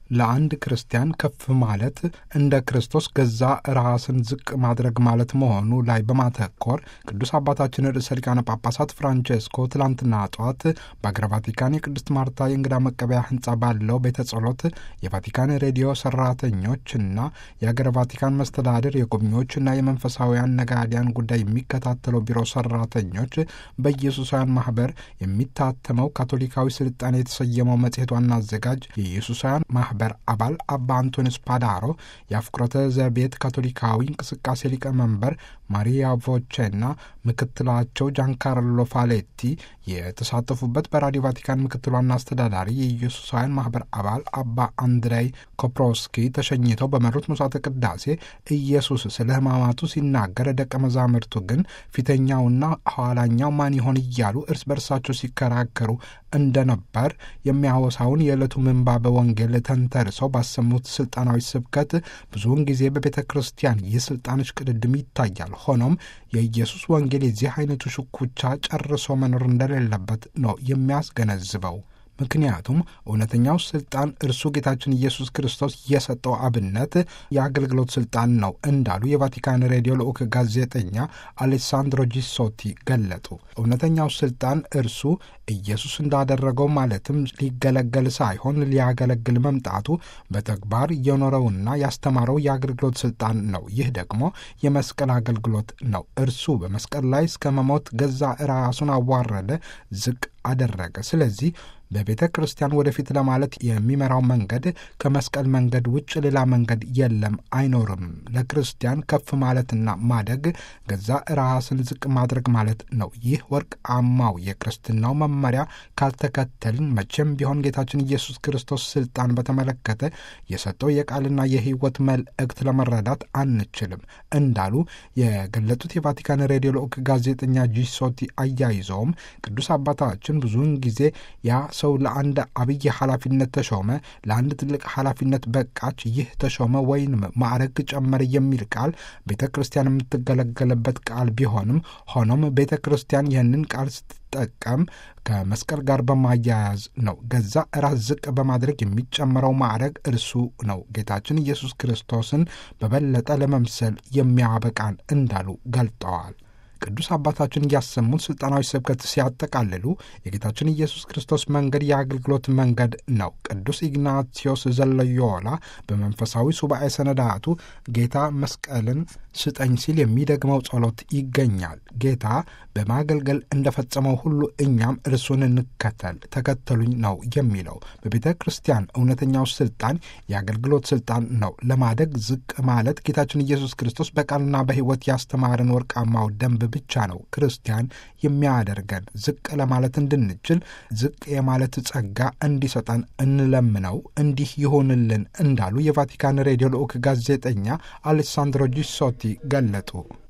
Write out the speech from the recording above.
ለአንድ ክርስቲያን ከፍ ማለት እንደ ክርስቶስ ገዛ ራስን ዝቅ ማድረግ ማለት መሆኑ ላይ በማተኮር ቅዱስ አባታችን ርዕሰ ሊቃነ ጳጳሳት ፍራንቼስኮ ትላንትና ጠዋት በአገረ ቫቲካን የቅድስት ማርታ የእንግዳ መቀበያ ሕንጻ ባለው ቤተ ጸሎት የቫቲካን ሬዲዮ ሰራተኞችና የአገረ ቫቲካን መስተዳድር የጎብኚዎችና የመንፈሳውያን ነጋዲያን ጉዳይ የሚከታተለው ቢሮ ሰራተኞች በኢየሱሳውያን ማህበር የሚታተመው ካቶሊካዊ ስልጣኔ የተሰየመው መጽሔት ዋና አዘጋጅ የኢየሱሳውያን ማህበር አባል አባ አንቶኒስ ፓዳሮ የአፍቁረተ ዘቤት ካቶሊካዊ እንቅስቃሴ ሊቀመንበር ማሪያ ቮቼና ምክትላቸው ጃንካርሎ ፋሌቲ የተሳተፉበት በራዲዮ ቫቲካን ምክትል ዋና አስተዳዳሪ የኢየሱሳውያን ማህበር አባል አባ አንድሬይ ኮፕሮስኪ ተሸኝተው በመሩት ምሥዋዕተ ቅዳሴ ኢየሱስ ስለ ሕማማቱ ሲናገር ደቀ መዛሙርቱ ግን ፊተኛውና ኋላኛው ማን ይሆን እያሉ እርስ በርሳቸው ሲከራከሩ እንደነበር የሚያወሳውን የዕለቱ ምንባበ ወንጌል ተንተርሰው ባሰሙት ስልጣናዊ ስብከት ብዙውን ጊዜ በቤተ ክርስቲያን የስልጣኖች ቅድድም ይታያል። ሆኖም የኢየሱስ ወንጌል የዚህ አይነቱ ሽኩቻ ጨርሶ መኖር እንደሌለበት ነው የሚያስገነዝበው። ምክንያቱም እውነተኛው ስልጣን እርሱ ጌታችን ኢየሱስ ክርስቶስ የሰጠው አብነት የአገልግሎት ስልጣን ነው እንዳሉ የቫቲካን ሬዲዮ ልዑክ ጋዜጠኛ አሌሳንድሮ ጂሶቲ ገለጡ። እውነተኛው ስልጣን እርሱ ኢየሱስ እንዳደረገው ማለትም ሊገለገል ሳይሆን ሊያገለግል መምጣቱ በተግባር የኖረውና ያስተማረው የአገልግሎት ስልጣን ነው። ይህ ደግሞ የመስቀል አገልግሎት ነው። እርሱ በመስቀል ላይ እስከ መሞት ገዛ ራሱን አዋረደ፣ ዝቅ አደረገ። ስለዚህ በቤተ ክርስቲያን ወደፊት ለማለት የሚመራው መንገድ ከመስቀል መንገድ ውጭ ሌላ መንገድ የለም፣ አይኖርም። ለክርስቲያን ከፍ ማለትና ማደግ ገዛ ራስን ዝቅ ማድረግ ማለት ነው። ይህ ወርቃማው የክርስትናው መመሪያ ካልተከተልን መቼም ቢሆን ጌታችን ኢየሱስ ክርስቶስ ስልጣን በተመለከተ የሰጠው የቃልና የሕይወት መልእክት ለመረዳት አንችልም እንዳሉ የገለጡት የቫቲካን ሬዲዮ ልዑክ ጋዜጠኛ ጂሶቲ አያይዘውም ቅዱስ አባታችን ብዙውን ጊዜ ያ ሰው ለአንድ አብይ ኃላፊነት ተሾመ፣ ለአንድ ትልቅ ኃላፊነት በቃች፣ ይህ ተሾመ ወይንም ማዕረግ ጨመረ የሚል ቃል ቤተ ክርስቲያን የምትገለገልበት ቃል ቢሆንም ሆኖም ቤተ ክርስቲያን ይህንን ቃል ስትጠቀም ከመስቀል ጋር በማያያዝ ነው። ገዛ ራስ ዝቅ በማድረግ የሚጨመረው ማዕረግ እርሱ ነው። ጌታችን ኢየሱስ ክርስቶስን በበለጠ ለመምሰል የሚያበቃን እንዳሉ ገልጠዋል። ቅዱስ አባታችን እያሰሙት ስልጣናዊ ስብከት ሲያጠቃልሉ የጌታችን ኢየሱስ ክርስቶስ መንገድ የአገልግሎት መንገድ ነው። ቅዱስ ኢግናቲዮስ ዘለዮላ በመንፈሳዊ ሱባኤ ሰነዳቱ ጌታ መስቀልን ስጠኝ ሲል የሚደግመው ጸሎት ይገኛል። ጌታ በማገልገል እንደፈጸመው ሁሉ እኛም እርሱን እንከተል፣ ተከተሉኝ ነው የሚለው። በቤተ ክርስቲያን እውነተኛው ስልጣን የአገልግሎት ስልጣን ነው። ለማደግ ዝቅ ማለት ጌታችን ኢየሱስ ክርስቶስ በቃልና በሕይወት ያስተማረን ወርቃማው ደንብ ብቻ ነው ክርስቲያን የሚያደርገን። ዝቅ ለማለት እንድንችል ዝቅ የማለት ጸጋ እንዲሰጠን እንለምነው፣ እንዲህ ይሆንልን እንዳሉ የቫቲካን ሬዲዮ ልዑክ ጋዜጠኛ አሌሳንድሮ ጂሶቲ ገለጡ።